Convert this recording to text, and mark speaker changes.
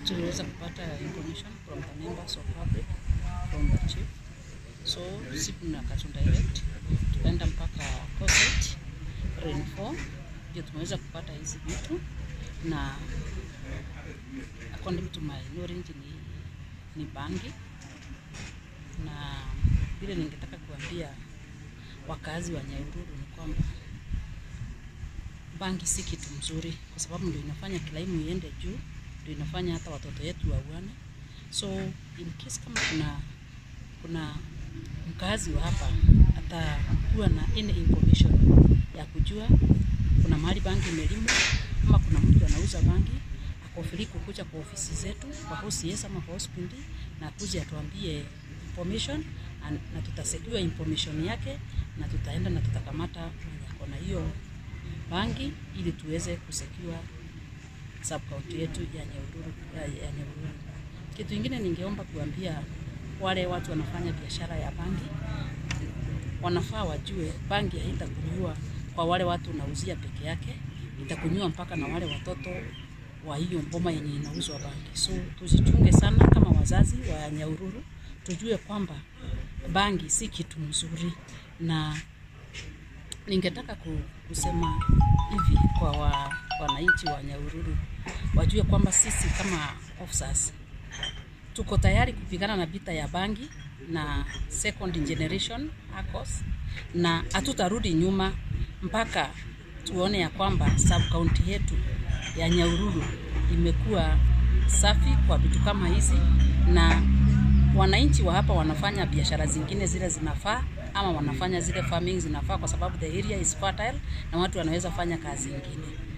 Speaker 1: tuliweza kupata information from the members of public from the chief so siku na Katunda direct tukaenda mpaka Coset Rain 4 ndio tumeweza kupata hizi vitu na according to my knowledge ni, ni bangi na vile ningetaka kuambia wakazi wa Nyahururu ni kwamba bangi si kitu mzuri, kwa sababu ndio inafanya kilaimu iende juu, ndio inafanya hata watoto wetu wauane. So in case kama kuna kuna mkazi wa hapa atakuwa na any information ya kujua kuna mahali bangi imelimwa ama kuna mtu anauza bangi, ako free kukuja kwa ofisi zetu kwa OCS ama kwa hospitali na akuje atuambie information na, na tutasecure information yake na tutaenda na tutakamata mwenye ako na hiyo bangi ili tuweze kusecure sub county yetu ya Nyahururu ya, ya Nyahururu. Kitu ingine ningeomba kuambia wale watu wanafanya biashara ya bangi, wanafaa wajue bangi haitakunywa kwa wale watu unauzia peke yake, itakunywa mpaka na wale watoto wa hiyo mboma yenye inauzwa bangi. So tuzichunge sana kama wazazi wa Nyahururu, tujue kwamba bangi si kitu mzuri, na ningetaka ku- kusema hivi kwa wa, wananchi wa Nyahururu wajue kwamba sisi kama officers tuko tayari kupigana na vita ya bangi na second generation ACOS, na hatutarudi nyuma mpaka tuone ya kwamba sub county yetu ya Nyahururu imekuwa safi kwa vitu kama hizi, na wananchi wa hapa wanafanya biashara zingine zile zinafaa, ama wanafanya zile farming zinafaa, kwa sababu the area is fertile na watu wanaweza fanya kazi ingine.